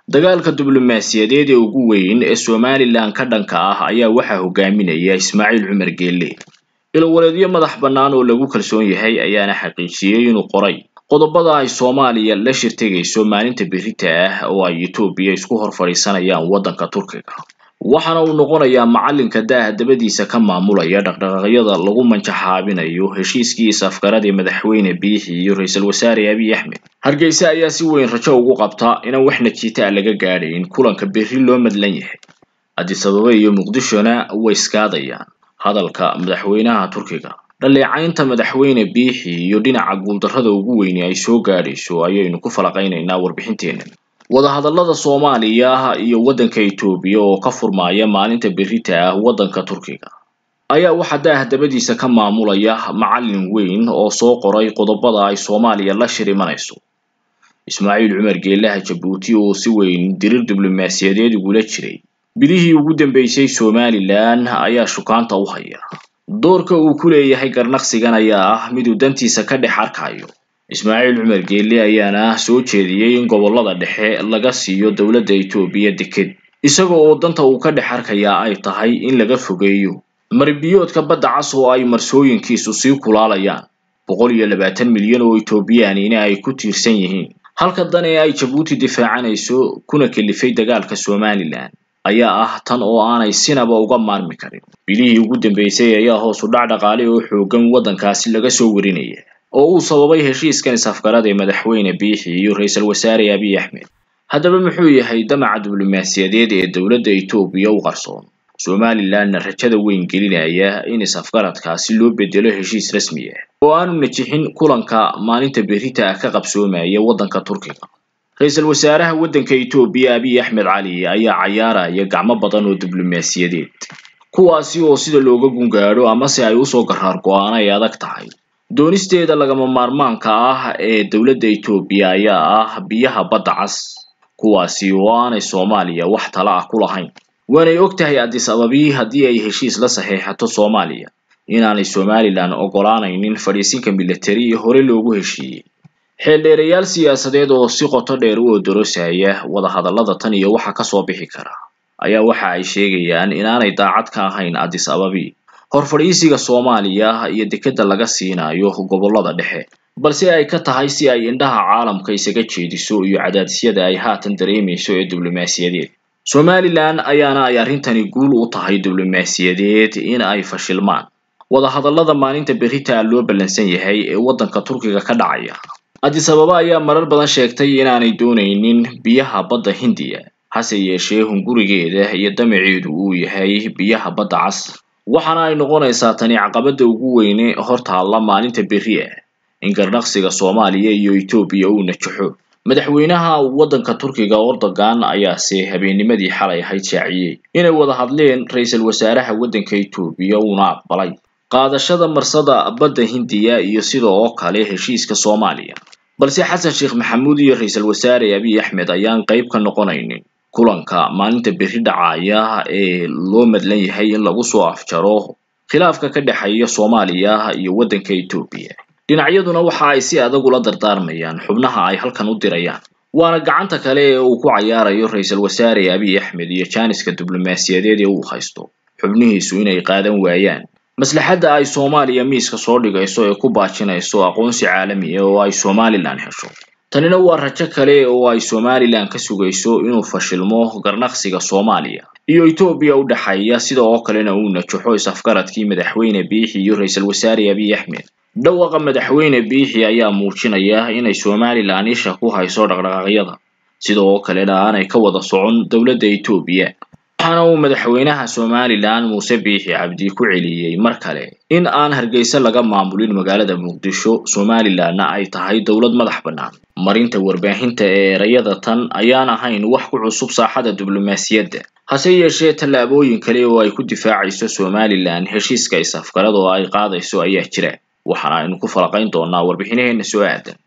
dagaalka diblomaasiyadeed ee ugu weyn ee somalilan ka dhanka ah ayaa waxaa hogaaminaya ismaaciil cumar geelle ilowaleedyo madax bannaan oo lagu kalsoon yahay ayaana xaqiijiyey inuu qoray qodobada ay soomaaliya la shirtegayso maalinta berita ah oo ay etoobiya isku hor fadhiisanayaan waddanka turkiga waxaana uu noqonayaa macalinka daaha dabadiisa ka maamulaya dhaqdhaqaaqyada lagu manjaxaabinayo heshiiskii is-afgaradii madaxweyne biixi iyo ra-iisul wasaare abiy axmed hargeysa ayaa si weyn rajo ugu qabta inaan wax najiita laga gaadhayn kulanka berri loo madlan yahay addis ababa iyo muqdishona way iskaadayaan hadalka madaxweynaha turkiga dhaleecaynta madaxweyne biixi iyo dhinaca guuldarrada ugu weyni ay soo gaadhayso ayaynu ku falaqaynaynaa warbixinteennan wadahadallada soomaaliya iyo waddanka etoobiya oo ka furmaaya maalinta berita ah waddanka turkiga ayaa waxaa daah dabadiisa ka maamulaya macallin weyn oo soo qoray qodobada ay soomaaliya la shir imanayso ismaaciil cumar geelaha jabuuti oo si weyn dirir diblomaasiyadeed ugula jiray bilihii ugu dambeysay somalilan ayaa shukaanta u haya doorka uu ku leeyahay garnaqsigan ayaa ah miduu dantiisa ka dhex arkayo ismaaciil cumar geelle ayaana soo jeediyey in gobollada dhexe laga siiyo dowladda etoobiya deked isaga oo danta uu ka dhex arkayaa ay tahay in laga fogeeyo maribiyoodka badda cas oo ay marsooyinkiisu sii kulaalayaan boqol iyo labaatan milyan oo etoobiyaanina ay ku tiirsan yihiin halka dan ee ay jabuuti difaacanayso kuna kelifay dagaalka somalilan ayaa ah tan oo aanay sinaba uga maarmi karin bilihii ugu dambeysay ayaa hoos u dhac dhaqaale oo xoogan waddankaasi laga soo warinaya oo uu sababay heshiiskan is-afgarada ee madaxweyne biixi iyo ra-iisul wasaare abiy axmed haddaba muxuu yahay damaca diblomaasiyadeed ee dowladda etoobiya u qarsoon somalilanna rajada weyn gelinaya in is-afgaradkaasi loo bedelo heshiis rasmi ah oo aanu najixin kulanka maalinta berita ah ka qabsoomaya waddanka turkiga ra-iisul wasaaraha waddanka etoobiya abiy axmed cali ayaa cayaaraya gacmo badan oo diblomaasiyadeed kuwaasi oo sida looga gungaadho amase ay usoo garaar go-aan ay adag tahay doonisteeda lagama maarmaanka ah ee dowladda etoobiya ayaa ah biyaha badda cas kuwaasi oo aanay soomaaliya wax tala ah ku lahayn waanay og tahay addis ababii haddii ay heshiis la saxeexato soomaaliya inaanay somalilan ogolaanaynin fadhiisinka militari hore loogu heshiiyey xeeldheerayaal siyaasadeed oo si qoto dheer u odorosaya wadahadallada tan iyo waxa kasoo bixi kara ayaa waxa ay sheegayaan inaanay daacad ka ahayn addis ababii horfadhiisiga soomaaliya iyo dekeda laga siinayo gobollada dhexe balse ay ka tahay si ay indhaha caalamka isaga jeediso iyo cadaadisyada ay haatan dareemayso ee diblomaasiyadeed somalilan ayaana ay arrintani guul u tahay diblomaasiyadeed in ay fashilmaan wadahadallada maalinta berita loo ballansan yahay ee waddanka turkiga ka dhacaya addis ababa ayaa marar badan sheegtay inaanay doonaynin biyaha badda hindiya hase yeeshee hungurigeeda iyo damaceedu uu yahay biyaha badda cas waxaana ay noqonaysaa tani caqabadda ugu weyne hortaalla maalinta berri ah in garnaqsiga soomaaliya iyo etoobiya uu najaxo madaxweynaha waddanka turkiga erdogan ayaase habeennimadii xalay ahayd shaaciyey inay wada hadleen ra-iisul wasaaraha waddanka etoobiya uuna aqbalay qaadashada marsada badda hindiya iyo sida oo kale heshiiska soomaaliya balse xasan sheekh maxamuud iyo ra-iisul wasaare abiy axmed ayaan qayb ka noqonaynin kulanka maalinta berri dhacaya ee loo madlan yahay in lagu soo afjaro khilaafka ka dhexeeya soomaaliya iyo waddanka etoobiya dhinacyaduna waxa ay si adag ula dardaarmayaan xubnaha ay halkan u dirayaan waana gacanta kale ee uu ku cayaarayo ra-iisul wasaare abiy axmed iyo jaaniska diblomaasiyadeed ee uu haysto xubnihiisu inay qaadan waayaan maslaxadda ay soomaaliya miiska soo dhigayso ee ku baajinayso aqoonsi caalami ah oo ay somalilan hesho tanina waa rajo kale oo ay somalilan ka sugayso inuu fashilmo garnaqsiga soomaaliya iyo etoobiya u dhexeeya sida oo kalena uu najaxo is-afgaradkii madaxweyne biixi iyo ra-iisul wasaare abiy axmed dhawaqa madaxweyne biixi ayaa muujinaya inay somalilan isha ku hayso dhaqdhaqaaqyada sida oo kalena aanay ka wada socon dowladda etoobiya waxaana uu madaxweynaha somalilan muuse biixi cabdi ku celiyey mar kale in aan hargeysa laga maamulin magaalada muqdisho somalilanna ay tahay dowlad madax bannaan marinta warbaahinta ee erayada tan ayaan ahayn wax ku cusub saaxada diblomaasiyadda hase yeeshee tallaabooyin kale oo ay ku difaacayso somalilan heshiiska is-afgarad oo ay qaadayso ayaa jira waxaana aynu ku falaqayn doonaa warbixinaheena soo aadan